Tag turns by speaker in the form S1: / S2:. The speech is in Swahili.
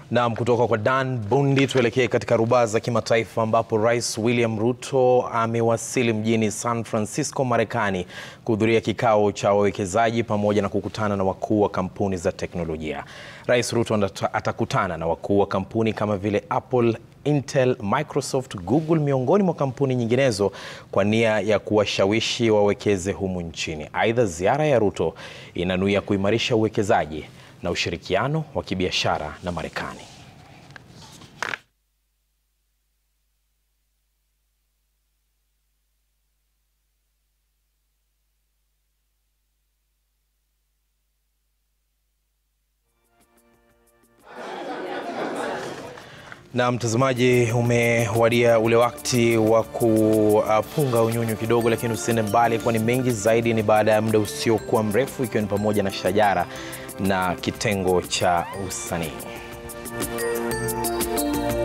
S1: Naam, kutoka kwa Dan Bundi tuelekee katika rubaa za kimataifa ambapo Rais William Ruto amewasili mjini San Francisco, Marekani kuhudhuria kikao cha wawekezaji pamoja na kukutana na wakuu wa kampuni za teknolojia. Rais Ruto atakutana na wakuu wa kampuni kama vile Apple, Intel, Microsoft, Google miongoni mwa kampuni nyinginezo kwa nia ya kuwashawishi wawekeze humu nchini. Aidha, ziara ya Ruto inanuia kuimarisha uwekezaji na ushirikiano wa kibiashara na Marekani. Na mtazamaji, umewadia ule wakati wa kupunga unyunyu kidogo, lakini usiende mbali, kwani mengi zaidi ni baada ya muda usiokuwa mrefu, ikiwa ni pamoja na shajara na kitengo cha usanii.